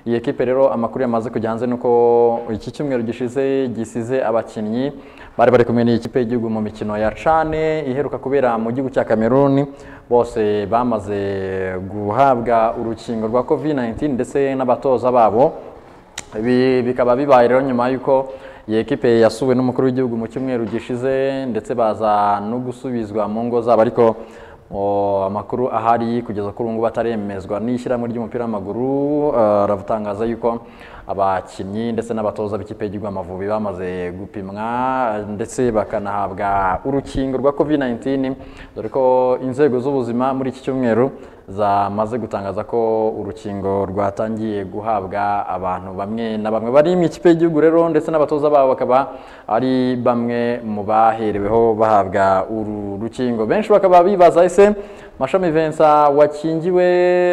iyi ekipe rero amakuru yamaze kujya hanze ni uko iki cyumweru gishize gisize abakinnyi bari bari kumwe n'iyi kipe y'igihugu mu mikino ya cane iheruka kubera mu gihugu cya Cameroon bose bamaze guhabwa urukingo rwa COVID-19 ndetse n'abatoza babo Ibi bikaba bibaye rero nyuma y'uko iyi ekipe yasuwe n'umukuru w'igihugu mu cyumweru gishize ndetse baza no gusubizwa mu ngo zabo ariko o, amakuru ahari kugeza kuri ubu ngubu ataremezwa n'ishyirahamwe ry'umupira w'amaguru eh, aratangaza yuko abakinnyi ndetse n'abatoza b'ikipe y'igihugu Amavubi bamaze gupimwa ndetse bakanahabwa urukingo rwa COVID-19 dore ko inzego z'ubuzima muri iki cyumweru zamaze gutangaza ko urukingo rwatangiye guhabwa abantu bamwe na bamwe bari mu ikipe y'igihugu rero ndetse n'abatoza babo bakaba ari bamwe mu bahereweho bahabwa uru rukingo benshi bakaba bibaza ese mashami Vincent wakingiwe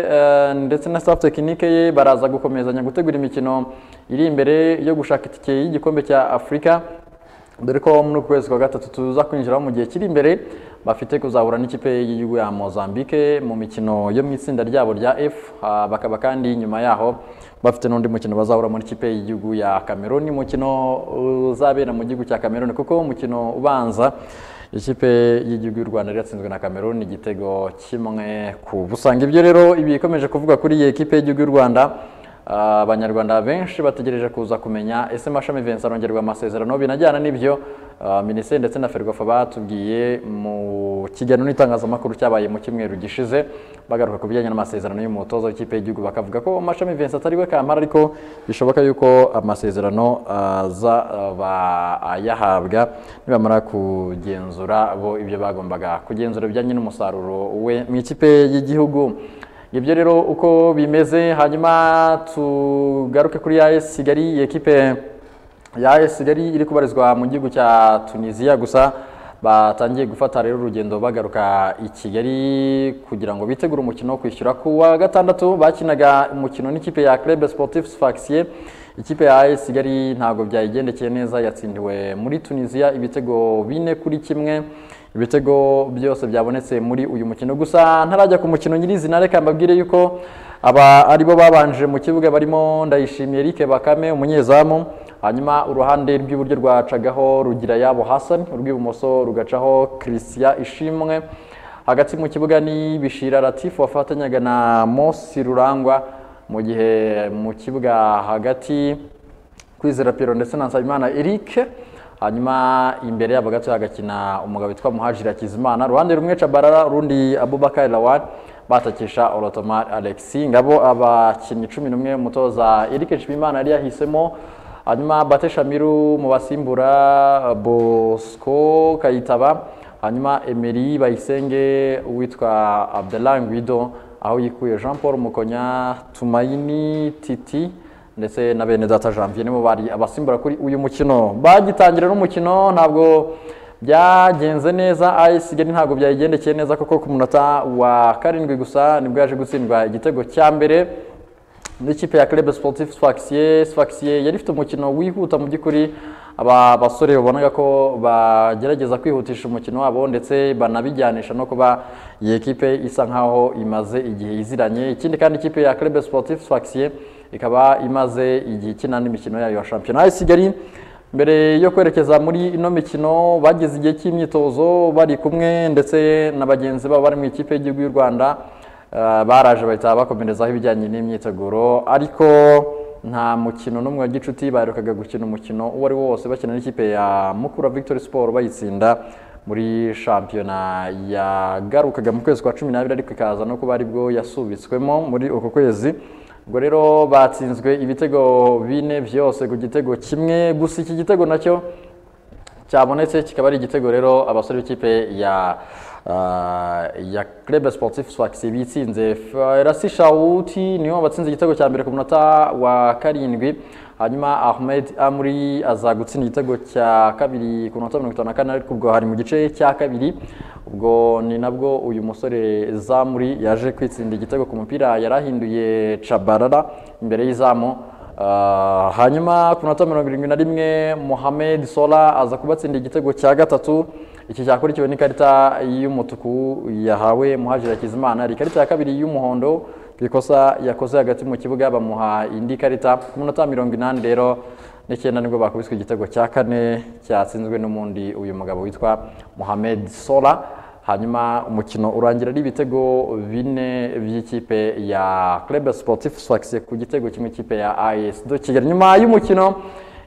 eh, ndetse na staff tekinike ye baraza gukomezanya gutegura imikino iri imbere yo gushaka itike y'igikombe cya Afurika dore ko muri uku kwezi kwa gatatu tuza kwinjiraho mu gihe kiri imbere bafite kuzahura n'ikipe y'igihugu ya Mozambique mu mikino yo mu itsinda ryabo rya F ah, bakaba kandi nyuma yaho bafite n'undi mukino bazahura muri ikipe y'igihugu ya Cameroon umukino uzabera mu gihugu cya Cameroon kuko umukino ubanza ikipe y'igihugu y'u Rwanda yatsinzwe na Cameroon igitego kimwe ku busanga ibyo rero ibi ikomeje kuvuga kuri iyi ekipe y'igihugu y'u Rwanda ah, abanyarwanda benshi bategereje kuza kumenya ese Mashami Vincent arongerwa amasezerano binajyana n'ibyo ah, minisiteri ndetse na ferwafa batubwiye mu kiganiro n'itangazamakuru cyabaye mu cyumweru gishize bagaruka ku bijyanye n'amasezerano y'umutoza w'ikipe y'igihugu bakavuga ko Mashami Vincent atari we kampara ariko bishoboka yuko amasezerano azaba ayahabwa nibamara kugenzura bo ibyo bagombaga kugenzura bijyanye n'umusaruro we mu ikipe y'igihugu ibyo rero uko bimeze hanyuma tugaruke kuri ya AS Kigali iyi ekipe ya AS Kigali iri kubarizwa mu gihugu cya Tunisia gusa batangiye gufata rero urugendo bagaruka i Kigali kugira ngo bitegure umukino wo kwishyura ku wa gatandatu bakinaga umukino n'ikipe ya Club Sportif Sfaxien ikipe ya AS Kigali ntabwo byayigendekeye neza yatsindiwe muri Tunisia ibitego bine kuri kimwe ibitego byose byabonetse muri uyu mukino gusa ntarajya ku mukino nyirizina reka mbabwire yuko aba aribo babanje mu kibuga barimo ndayishimiye Eric Bakame umunyezamu hanyuma uruhande rw'iburyo rwacagaho rugira yabo Hassan urw'ibumoso rugacaho Christian Ishimwe hagati mu kibuga ni Bishira Latif wafatanyaga na Mosi Rurangwa mu gihe mu kibuga hagati Kwizera Pierrot ndetse na Nsabimana Eric hanyuma imbere yabo gato hagakina umugabo witwa Muhajiri Hakizimana ruhande rumwe Chabarara rundi Abubakar Lawan batakisha Orotomar Alexis ngabo abakinnyi 11 umutoza Eric Nshimimana yari yahisemo hanyuma Bate Shamiru mu basimbura Bosco Kayitaba hanyuma Emery Bayisenge uwitwa Abdelah Guido aho yikuye Jean Paul Mukonya Tumaini Titi ndetse na bene data janvier nibo bari abasimbura kuri uyu mukino bagitangira n'umukino ntabwo byagenze neza AS Kigali ntabwo byayigendekeye neza kuko ku munota wa karindwi gusa nibwo yaje gutsindwa igitego cya mbere n'ikipe ya Club Sportif Sfaxien Sfaxien yari ifite umukino wihuta mu by'ukuri aba basore babonaga ko bagerageza kwihutisha umukino wabo ndetse banabijyanisha no kuba iyi ekipe isa nkaho imaze igihe iziranye ikindi kandi ikipe ya Club Sportif Sfaxien ikaba imaze igihe ikina n'imikino yayo ya shampiyona AS Kigali mbere yo kwerekeza muri ino mikino bageze igihe cy'imyitozo bari kumwe ndetse na bagenzi babo bari mu ikipe y'igihugu y'u Rwanda eh, baraje bahita bakomerezaho ibijyanye n'imyiteguro ariko nta mukino n'umwe wa gicuti baherukaga gukina umukino uwo ari wo wose bakina n'ikipe ya Mukura Victory Sport bayitsinda muri shampiyona yagarukaga mu kwezi kwa cumi n'abiri ariko ikaza no kuba aribwo yasubitswemo muri uko kwezi ubwo rero batsinzwe ibitego bine byose ku gitego kimwe gusa iki gitego nacyo cyabonetse kikaba ari igitego rero abasore b'ikipe ya ah, ya Club Sportif Sfaxien bitsinze Ferasi Shawuti niwe watsinze igitego cya mbere ku munota wa karindwi hanyuma Ahmed Amri aza gutsinda igitego cya kabiri ku munota wa mirongo itanu na kane ariko ubwo hari mu gice cya kabiri ubwo ni nabwo uyu musore Zamuri yaje kwitsinda igitego ku mupira yarahinduye Chabarara imbere y'izamu Ah, hanyuma ku minota mirongo irindwi na rimwe Mohamed Sola aza kubatsinda igitego cya gatatu iki cyakurikiwe n'ikarita y'umutuku yahawe Muhajiri Hakizimana hari ikarita ya kabiri y'umuhondo ku ikosa yakoze hagati mu kibuga bamuha indi karita ku minota mirongo inani rero n'icyenda nibwo bakubiswe igitego cya kane cyatsinzwe n'umundi uyu mugabo witwa Mohamed Sola hanyuma umukino urangira ari ibitego bine by'ikipe ya Club Sportif Sfax ku gitego kimwe ikipe ya AS do Kigali nyuma y'umukino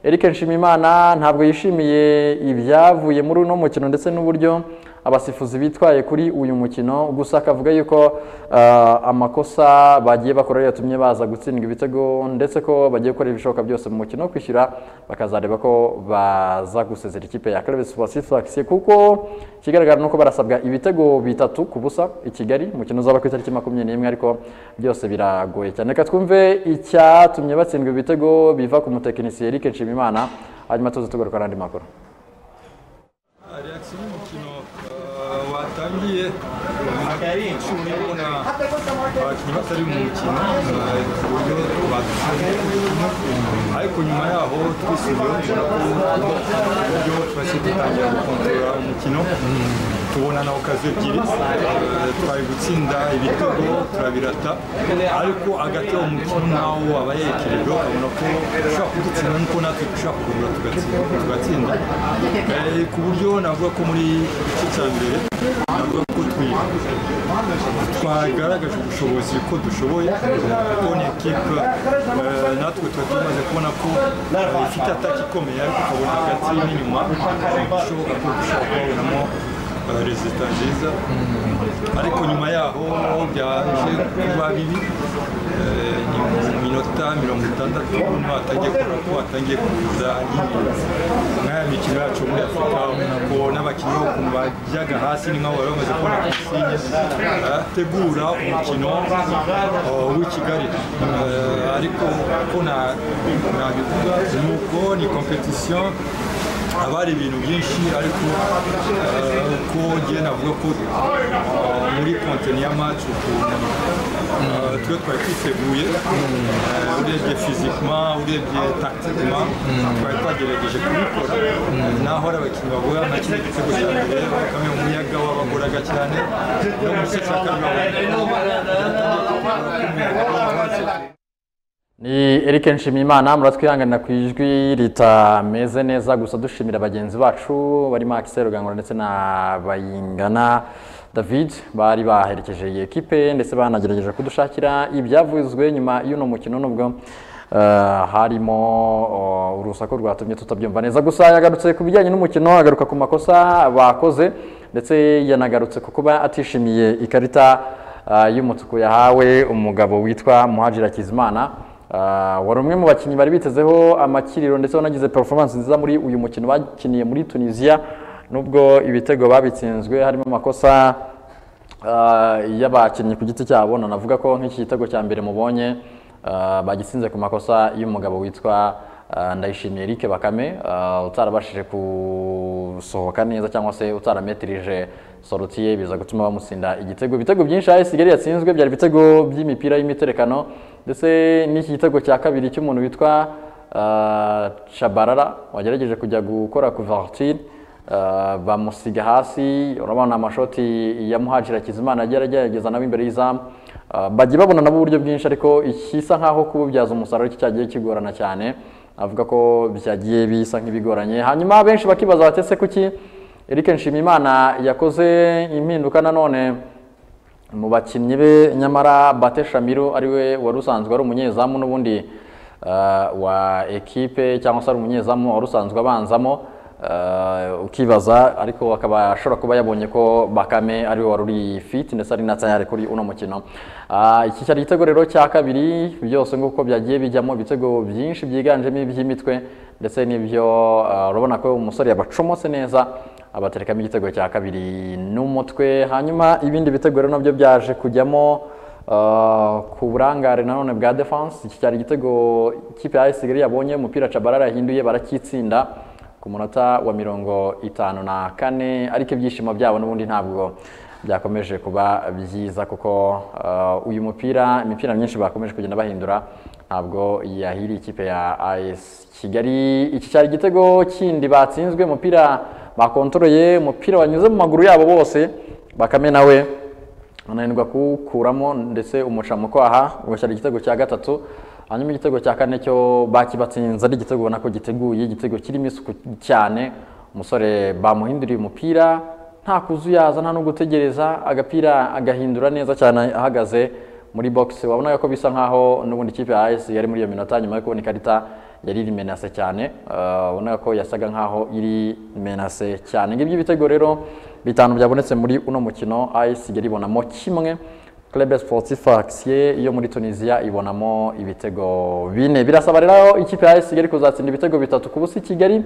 Eric Nshimiyimana ntabwo yishimiye ibyavuye muri uno mukino ndetse n'uburyo abasifuzi bitwaye kuri uyu mukino gusa akavuga yuko ah, amakosa bagiye bakora yatumye baza gutsindwa ibitego ndetse ko bagiye gukora ibishoboka byose mu mukino wo kwishyura bakazareba ko baza gusezera ikipe ya Club Sportif Sfax kuko ikigaragara nuko barasabwa ibitego bitatu ku busa i Kigali umukino uzaba ku itariki makumyabiri n'imwe ariko byose biragoye cyane reka twumve icyatumye batsindwa ibitego biva ku mutekinisiye Eric Nshimiyimana hanyuma tuze tugaruka n'andi makuru reakisiyo y'umukino eh, watangiye cumi ubona abakinnyi batari mu mukino eh, ku buryo badutsinze ariko nyuma yaho twisubiyeho tubona ko uburyo twahise dutangira gukontorora umukino tubona na okazi ebyiri eh, twari gutsinda ibitego turabirata ariko hagati y'uwo mukino nawo aba yerekereje ukabona ko ushobora kudutsinda nuko natwe dushobora kugura tugatsinda tugatsinda Eh, ku buryo navuga ko muri igice cya mbere navuga ko twi twagaragaje ubushobozi ko dushoboye kuko ni ekipe eh, natwe tuba tumaze kubona ko eh, ifite ataka ikomeye ariko ukabona hagati n'inyuma bishoboka ko dushobora kubonamo rezita nziza ariko nyuma yaho byaje kuba bibi eh, ni mu minota mirongo itandatu niho hatangiye kubona ko hatangiye kuza nyine nk'aya mikino yacu muri afurika ubona ko n'abakinnyi bo ku bajyaga hasi ni nk'abo bari bamaze kubona pisine ategura umukino eh, w'i kigali Eh, ariko uko na- nabivuga ni uko ni competition abari ibintu byinshi ariko eh, ko ngiye navuga ko eh, muri konteni ya match ukuntu eh, twe twari twiteguye eh, urebye fizikima urebye taktikima twari twagerageje kubikora naho ari abakinnyi bagora nka kino gitego cya mbere bakame umuyaga wabagoraga cyane no mu gice cya kabiri babona ni Eric Nshimiyimana muratwihanganira ku ijwi ritameze neza gusa dushimira bagenzi bacu barimo Akisero Gangura ndetse na Bayingana David bari baherekeje iyi ekipe ndetse banagerageje kudushakira ibyavuzwe nyuma y'uno mukino nubwo eh, harimo oh, urusaku rwatumye tutabyumva neza gusa yagarutse ku bijyanye n'umukino agaruka ku makosa bakoze ndetse yanagarutse ku kuba atishimiye ikarita ah, y'umutuku yahawe umugabo witwa Muhajira Kizimana Ah, wari umwe mu bakinnyi bari bitezeho amakiriro ndetse wanagize performance nziza muri uyu mukino bakiniye muri Tunisia nubwo ibitego babitsinzwe harimo amakosa ah, y'abakinnyi ku giti cyabo nanavuga ko nk'iki gitego cya mbere mubonye ah, bagisinze ku makosa y'umugabo witwa ah, Ndayishimiye Eric Bakame ah, utarabashije gusohoka neza cyangwa se utarametirije soroti ye biza gutuma bamutsinda igitego ibitego byinshi AS Kigali yatsinzwe byari ibitego by'imipira y'imiterekano ndetse n'iki gitego cya kabiri cy'umuntu witwa ah, Shabarara wagerageje kujya gukora kuvertire Uh, bamusiga hasi urabona amashoti ya muhajira kizimana agiye aragerageza nawe imbere y'izamu Uh, bagiye babona nabo uburyo bwinshi ariko ikisa nk'aho kububyaza umusaruro cyo cyagiye kigorana cyane avuga ko byagiye bisa nk'ibigoranye hanyuma benshi bakibaza batese kuki Eric Nshimiyimana yakoze impinduka nanone mu bakinnyi be nyamara Bate Shamiru ariwe wari usanzwe ari umunyezamu n'ubundi eh, wa ekipe cyangwa se ari umunyezamu wari usanzwe abanzamo eh, ukibaza ariko akaba ashobora kuba yabonye ko Bakame ariwe wari uri fit ndetse ari na tayari kuri uno mukino Ah, iki cyari igitego rero cya kabiri byose nguko byagiye bijyamo ibitego byinshi byiganjemo iby'imitwe ndetse n'ibyo eh, urabona ko umusore yabacomotse neza abaterekamo igitego cya kabiri n'umutwe hanyuma ibindi bitego rero nabyo byaje kujyamo eh, ku burangare nanone bwa defense iki cyari igitego ikipe ya AS Kigali yabonye umupira Cabarara yahinduye barakitsinda ku munota wa mirongo itanu na kane ariko ibyishimo byabo n'ubundi ntabwo byakomeje kuba byiza kuko eh, uyu mupira imipira myinshi bakomeje kugenda bahindura ntabwo yahiriye ikipe ya AS Kigali iki cyari igitego kindi batsinzwe umupira bakontororeye umupira wanyuze mu maguru yabo bose bakame nawe ananirwa kuwukuramo ndetse umuca mu kwaha ugashyira igitego cya gatatu hanyuma igitego cya kane cyo bakibatsinze ari igitego ubona ko giteguye igitego kirimo isuku cyane umusore bamuhinduriye umupira nta kuzuyaza nta no gutegereza agapira agahindura neza cyane ahagaze muri bogisi wabonaga ko bisa nkaho n'ubundi kipe ya ayesi yari muri iyo minota nyuma yo kubona ikarita yari iri menase cyane eh, wabonaga ko yasaga nkaho iri menase cyane ngibyo ibitego rero bitanu byabonetse muri uno mukino ayesi yari ibonamo kimwe Club Sportif Axie yo muri Tunisia ibonamo ibitego bine birasaba rero ikipe ya AS Kigali kuzatsinda ibitego bitatu ku busa i Kigali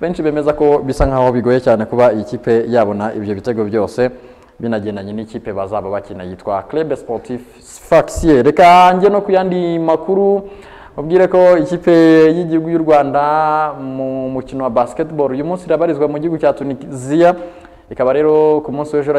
benshi bemeza ko bisa nkaho bigoye cyane kuba iyi kipe yabona ibyo bitego byose binagendanye n'ikipe bazaba bakina yitwa Club Sportif Axie reka njye no ku yandi makuru mubwire ko ikipe y'igihugu y'u Rwanda mu mukino wa basketball uyu munsi irabarizwa mu gihugu cya Tunisia ikaba rero ku munsi w'ejo